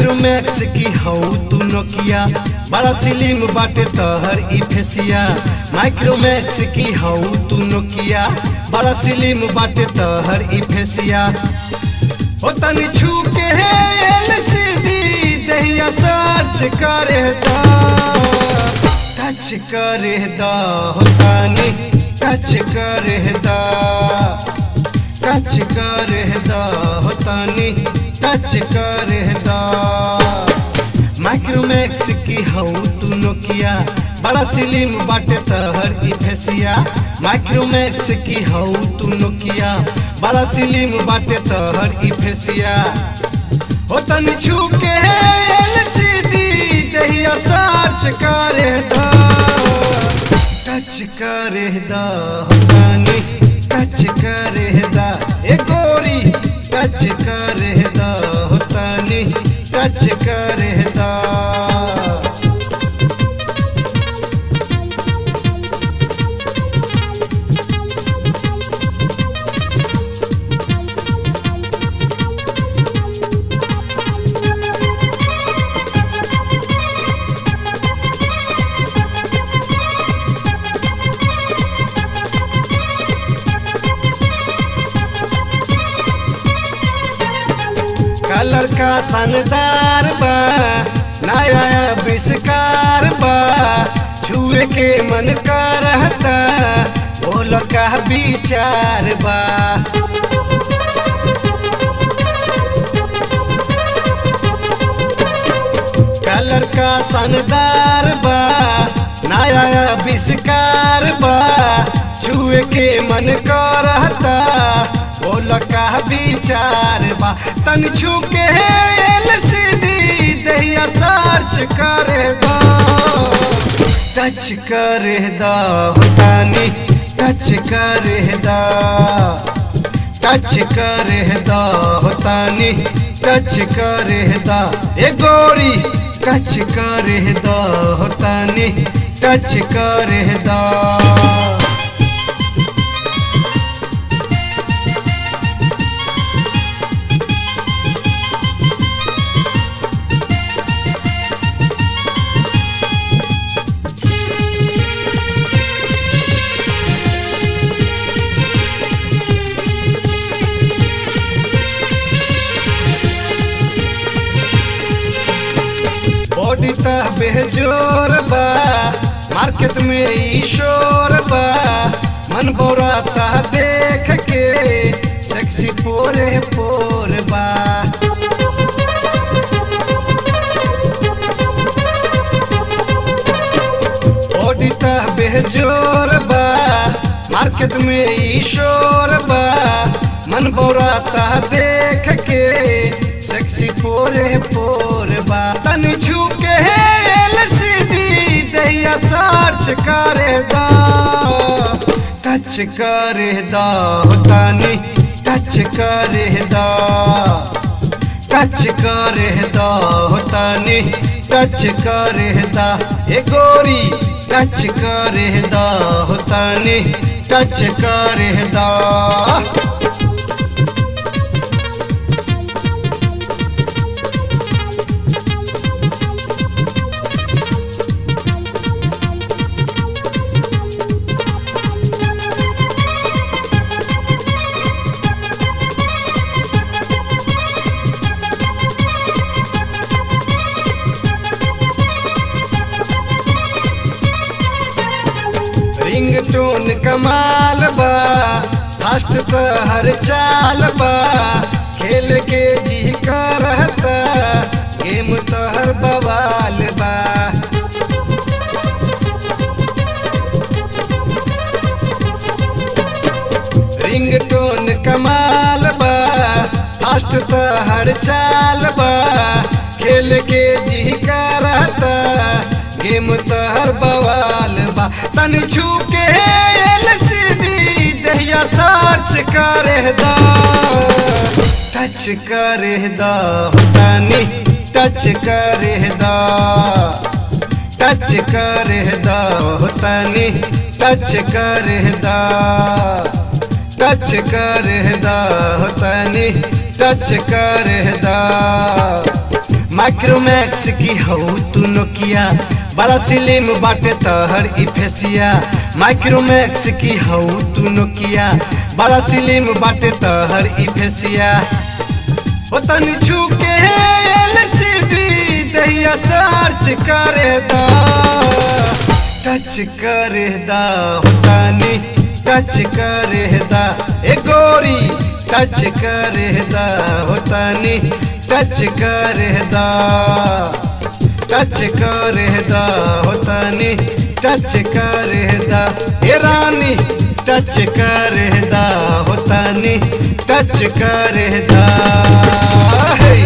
Micromax की हऊ तू नोकिया बड़ा सिलिम बाटे तहर ई फेसिया माइक्रोमैक्स की हऊ तू नोकिया बड़ा सिलिम बाटे तहर ई फेसिया ओ तनी छू के है एलसीडी दहिया सर्च करे दा टच करे दा हो तनी टच करे दा टच करे दा हो तनी टच करे दा माइक्रोमैक्स की हऊ तू नोकिया बड़ा सिलिम बाटे तहर ई फेसिया माइक्रोमैक्स की हऊ तू नोकिया बड़ा सिलिम बाटे तहर ई फेसिया हो तनी छू के एलसीडी दहिया सर्च करे दा टच करे दा हो तनी टच करे दा ए गोरी टच करे दा हो तनी टच करे दा कलर का शानदार बा नया आविष्कार बा छुए के मन करता बोल का विचार बा कलर का शानदार बा नया आविष्कार बा छुए के मन करता बोल का विचार बा तन छू के एलसीडी दहिया सर्च करे दा टच करे दा हो तानी टच करे दा टच करे दा हो तानी टच करे दा ए गोरी टच करे दा हो तानी टच करे दा बॉडी ता बेजोर बा मार्केट में ई शोर बा मन बोराता देख के सेक्सी पोरे पोर बा बॉडी ता बेजोर बा मार्केट में ई शोर बा मन बोराता देख के सेक्सी पोरे पोर बा तनी छू के एलसीडी दहिया सर्च करे दा टच करे दा हो तानी टच करे दा टच करे दा हो तानी टच करे दा ए गोरी टच करे दा हो तानी टच करे दा रिंगटोन कमाल बा फास्ट त हर चाल बा खेल के जी करता गेम तो हर बवाल बा रिंगटोन कमाल बा फास्ट त हर चाल बा खेल के जी करता गेम तो हर बवाल बा तनी छू के एलसीडी दहिया सर्च करे दा टच करे दा हो तनी टच करे दा टच करे दा हो तनी टच करे दा टच करे दा हो तनी टच करे दा माइक्रोमैक्स की हऊ तू नोकिया बड़ा सिलिम बाटे तहर ई फेसिया माइक्रोमैक्स की हऊ तू नोकिया बड़ा सिलिम बाटे तहर ई फेसिया ओ तनी छू के एलसीडी दहिया सर्च करे दा टच करे दा हो तनी टच करे दा ए गोरी टच करे दा हो तनी टच करे दा टच करे दा हो तनी टच करे दा ए रानी टच करे दा हो तनी टच करे दा हे